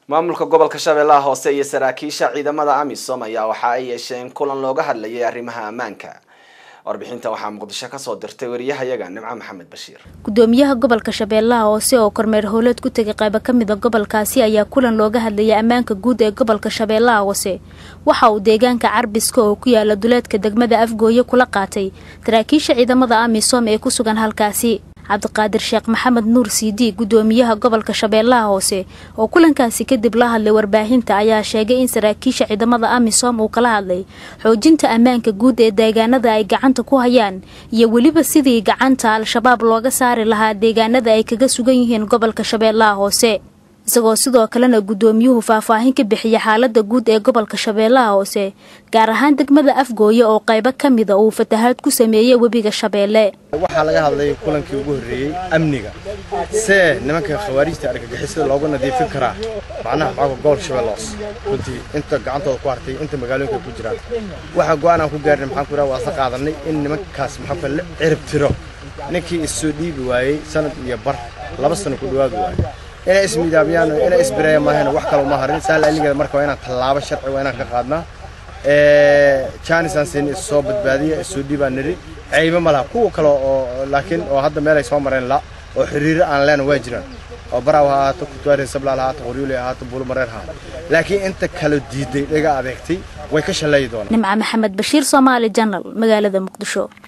maamulka gobolka shabeellaha hoose iyo saraakiisha ciidamada amisom ayaa waxa ay yeesheen kulan looga hadlayay arrimaha ammaanka warbixinta waxaa muqdisho kasoo dirtay wariyahayaga nimco maxamed bashiir gudoomiyaha gobolka shabeellaha hoose oo kormeer howleed ku tegay qaybo ka mid a gobolkaasi ayaa kulan looga hadlayay ammaanka guud ee gobolka shabeellaha hoose waxa uu deegaanka carbiska oo ku yaala duleedka degmada afgooye kula qaatay saraakiisha ciidamada amisom ee ku sugan halkaasi cabdiqaadir sheekh maxamed nuur cd gudoomiyaha gobolka shabeellaha hoose oo kulankaasi kadib la hadlay warbaahinta ayaa sheegay in saraakiisha ciidamada amisom uu kala hadlay xoojinta ammaanka guud ee deegaanada ay gacanta ku hayaan iyo weliba sidii gacanta al-shabaab looga saari lahaa deegaanada ay kaga sugan yihiin gobolka shabeellaha hoose isagoo sidoo kalena gudoomiyuhu faahfaahin ka bixiya xaalada guud ee gobolka shabeellaha hoose gaar ahaan degmada afgooye oo qaybo ka mida uu fatahaad ku sameeyey webiga shabeelle waxaa laga hadlay kulankii ugu horreeyey amniga see nimanka khawaarijta argagixisada looga nadiifin karaa macnaha xooga gobolka shabeelle hoose runtii inta gacantooda ku hartay inta magaalooyinka ku jiraan waxaa go-aan aan ku gaarnay maxaan ku waa sa qaadanay in nimankaas maxaa la cirib tiro ninkii issoo dhiibi waayey sanad iyo bar laba sano ku dhawaadi waayey inay ismidaamiyaan inay isbireeyaan maahayna wax kale uma harin saal aligeeda marka waa inaan tallaabo sharci waa inaan ka qaadnaa jaanisaan siin is soo badbaadiya isoo dhiibaan niri caybo ma laha kuwa kale oo laakiin oo hadda meel ay soo mareen la oo xiriiro aan leena waa jiraan oo baraaw ha ahaato kutwaare sablaal ha ahaato qoryuuli ha ahaato buulo mareer ha ahaato laakiin inta kale diiday dhaga adeegtay way ka shaleeyi doonaan nimca maxamed bashiir soomaali janal magaalada muqdisho